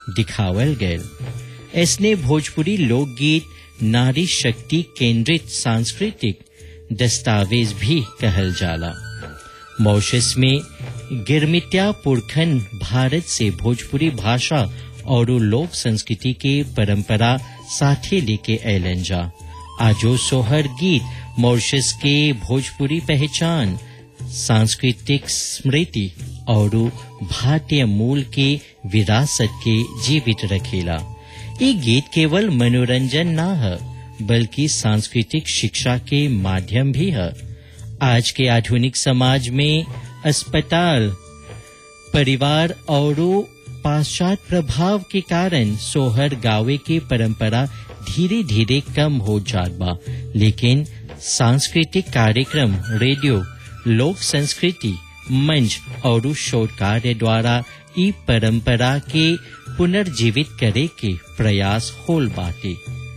दिखावल गयल ऐसने भोजपुरी लोकगीत नारी शक्ति केंद्रित सांस्कृतिक दस्तावेज भी कहल जाला मॉरिशस में गिरमित्या पुरखन भारत से भोजपुरी भाषा और लोक संस्कृति के परंपरा साथे लेके अलन जा आजो सोहर गीत मॉरिशस के भोजपुरी पहचान सांस्कृतिक स्मृति और भारतीय मूल के विरासत के जीवित रखेला ये गीत केवल मनोरंजन ना है बल्कि सांस्कृतिक शिक्षा के माध्यम भी है आज के आधुनिक समाज में अस्पताल परिवार और पाश्चात्य प्रभाव के कारण सोहर गावे के परंपरा धीरे धीरे कम हो जात बा लेकिन सांस्कृतिक कार्यक्रम रेडियो लोक संस्कृति मंच और शोध कार्य द्वारा ई परंपरा के पुनर्जीवित करे के प्रयास होल बाटे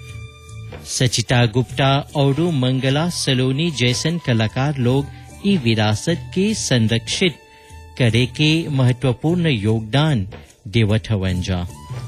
सचिता गुप्ता और मंगला सलोनी जैसन कलाकार लोग ई विरासत के संरक्षित करे के महत्वपूर्ण योगदान देवत हवन जा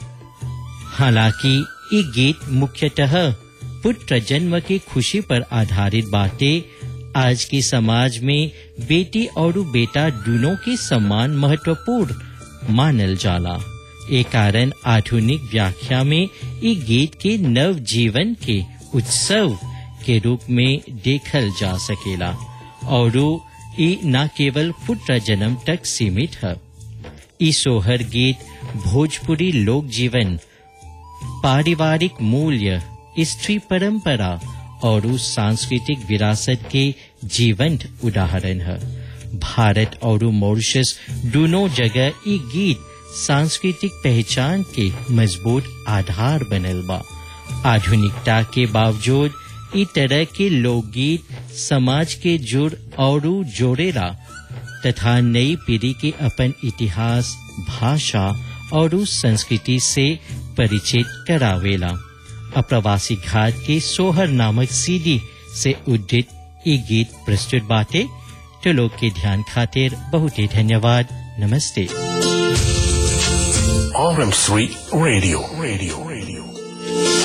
हालांकि ये गीत मुख्यतः पुत्र जन्म की खुशी पर आधारित बातें आज के समाज में बेटी और बेटा दोनों के सम्मान महत्वपूर्ण मानल जाला ए कारण आधुनिक व्याख्या में ये गीत के नव जीवन के उत्सव के रूप में देखल जा सकेला और ये न केवल पुत्र जन्म तक सीमित है ई सोहर गीत भोजपुरी लोक जीवन पारिवारिक मूल्य स्त्री परंपरा और सांस्कृतिक विरासत के जीवंत उदाहरण है भारत और मॉरिशस दोनों जगह ये गीत सांस्कृतिक पहचान के मजबूत आधार बनल बा आधुनिकता के बावजूद इ तरह के लोकगीत समाज के जुड़ और जोड़ेला तथा नई पीढ़ी के अपन इतिहास भाषा और संस्कृति से परिचित करावेला अप्रवासी घाट के सोहर नामक सीडी से उद्धित ये गीत प्रस्तुत बाटे तो लोग के ध्यान खातिर बहुत ही धन्यवाद नमस्ते RM3 Radio. Radio. Radio.